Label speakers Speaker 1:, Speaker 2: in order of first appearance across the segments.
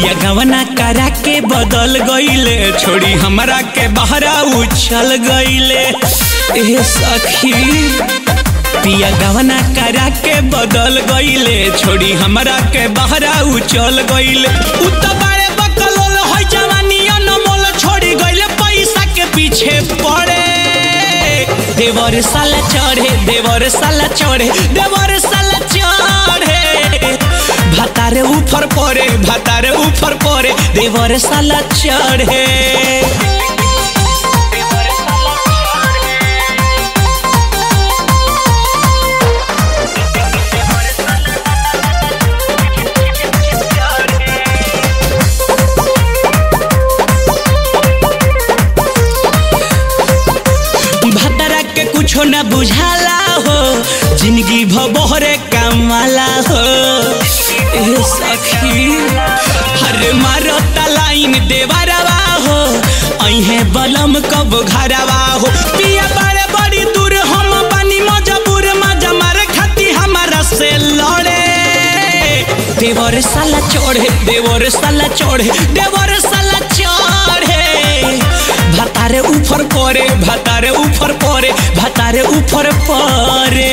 Speaker 1: पिया गवना करा के बदल गईले छोड़ी हमरा के बहरा उछल गईले ए सखी पिया गवना करा के बदल गईले छोड़ी हमरा के बहरा उछल गईले उ त बारे बकलोल होई जवानी अनमोल छोड़ी गईले पैसा के पीछे पड़े देवर साला चढ़े देवर साला चढ़े देवर साला चढ़े भातारे ऊपर पड़े भातारे ऊपर पड़े देवर साला चढ़े भतरा के कुछो न बुझाला हो जिंदगी भबोहरे कमाला हो ए सखी हरे मारता लाइन देवरवा हो अहे बलम कब घरवा हो पिया बारे बड़ी दूर हम बनी मजबूर मजा मारे खाती हमारा से लड़े देवर साला चढ़े देवर साला चढ़े देवर साला चढ़े भातारे ऊपर परे भातारे ऊपर परे भातारे ऊपर परे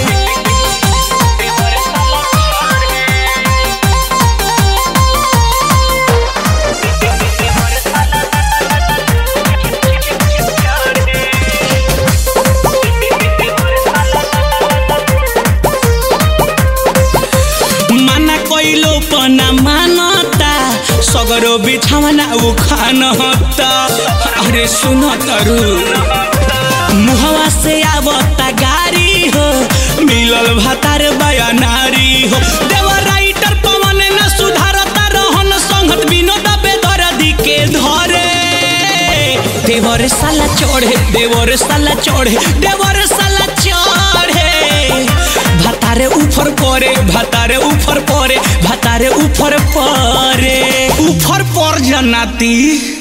Speaker 1: माना कइलो पना मानता सगरो बिछावना उखान हता अरे सुन तरु मुहवा से आवता गारी हो मिलल भातार बयानारी हो देवर राइटर पवन न सुधारता रहन संगत विनोद बेदर्दी के धरे देवर साला चढ़े देवर साला चढ़े देवर साला चढ़े भातारे ऊपर परे भातारे ऊपर परे भातारे ऊपर परे ऊपर पर जनाती